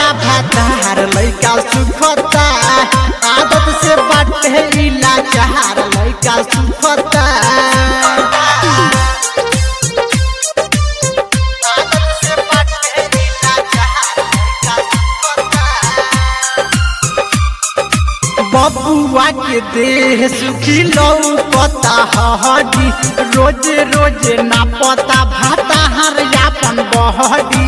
भातार लैका सुखता आदत से बाटे इला चार लैका सुखता आदत से बाटे इला चार लैका सुखता बबुआ के देह सुखी लौकता हडी रोज रोज ना पता भाता हर यापन बहडी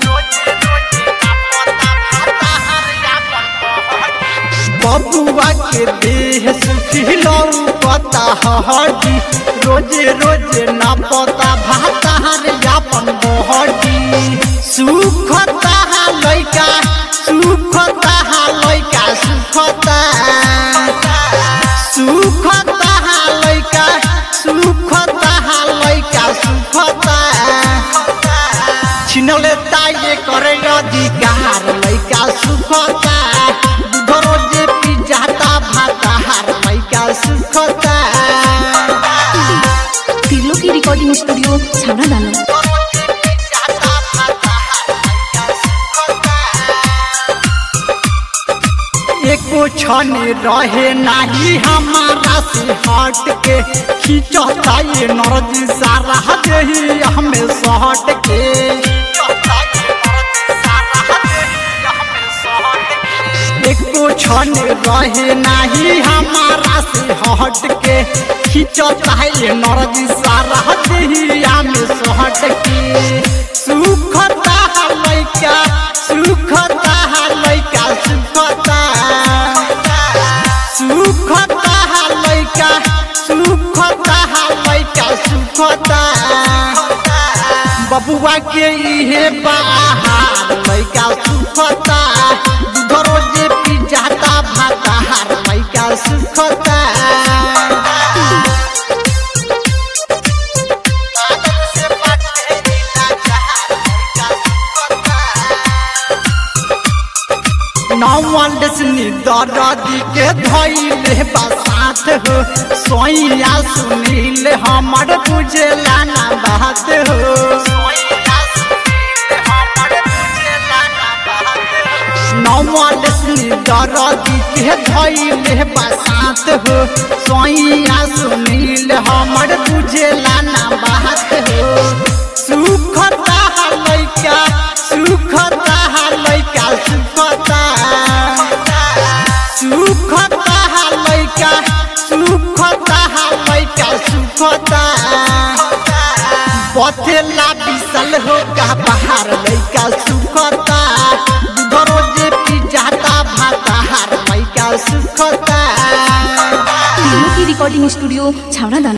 बबुआ के देह सुखी लौकता हडी रोज रोज ना पता भाता हर यापन बहडी सुखता लैका सुखता लैका सुखता सुखता लैका सुखता लैका सुखता छिनले ताये करे अधिकार लैका सुखता दूध रोजे पी जाता भाता हार लैका सुखता तिर्लो की रिकॉर्डिंग स्टूडियो छाना दानो एको क्षण रहे नाही हमारा से हट के खींचता ये नरजी सारा देही हमें सहट के एको क्षण रहे नाही हमारा से हट के खींचता ये नरजी सारा देही हमें सहट के सुखता लैका सुखता लैका सुखता सुखता लैका सुखता लैका सुखता बबुआ के इहे बाहर लैका सुखता दूध रोजे पी जाता भाता हार लैका सुखता आदत से बाटे नीला चार लैका सुखता नौवंडसनी दरदी के धैले बसात हो सोइया सुनील हमर बुझेला ना बात हो नौवंडसनी दरदी के धैले बसात हो सोइया सुनील हमर बुझेला ना बात हो सुखता लैका सुखता लैका सुखता सुखता लैका सुखता लैका सुखता पथेला बिसल हो का बाहर लैका सुखता दूध रोजे पी जाता भाता हार लैका सुखता तिर्लो की रिकॉर्डिंग स्टूडियो छाना दानो